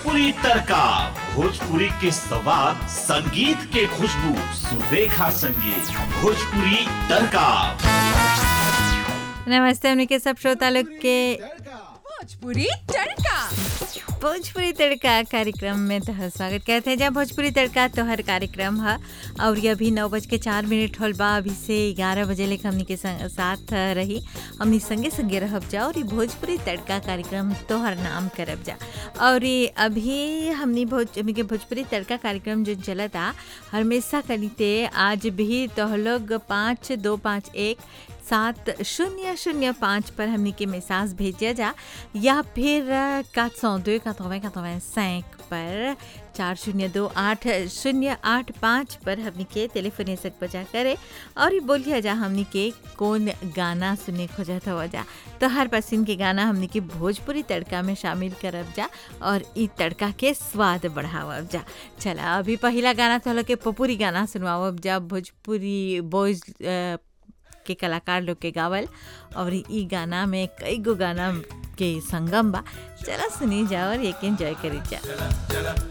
भोजपुरी तड़का भोजपुरी के सवाद संगीत के खुशबू सुरेखा संगीत भोजपुरी तड़का नमस्ते हमने के सब श्रोता लोग के भोजपुरी तड़का भोजपुरी तड़का कार्यक्रम में तो स्वागत करते हैं जहाँ भोजपुरी तड़का तो हर कार्यक्रम है और ये अभी नौ बज के चार मिनट होल बा अभी से ग्यारह बजे लेकर हमनी के संग, साथ रही हमनी संगे संगे रहब जा और ये भोजपुरी तड़का कार्यक्रम तोहर नाम करब जा और ये अभी हमनी भोज हमनी के भोजपुरी तड़का कार्यक्रम जो चलता हमेशा करीते आज भी तो लोग पाँच दो पाँच एक सात शून्य शून्य पाँच पर हमने के मैसेज भेजिया जा या फिर quatre cent deux quatre-vingt quatre-vingt-cinq पर चार शून्य दो आठ शून्य आठ पाँच पर हमने के टेलीफोन सक बजा करे और ये बोलिए जा हमने के कौन गाना सुने खोजत हो जा तो हर पसंद के गाना हमने के भोजपुरी तड़का में शामिल करब जा और ई तड़का के स्वाद बढ़ावब जा चला अभी पहला गाना तो लोग के पपुरी गाना सुनवावब जा भोजपुरी बॉयज के कलाकार लोग के गावल और ई गाना में कई गो गाना के संगम बा चला सुनी जा और एक एंजॉय करी जा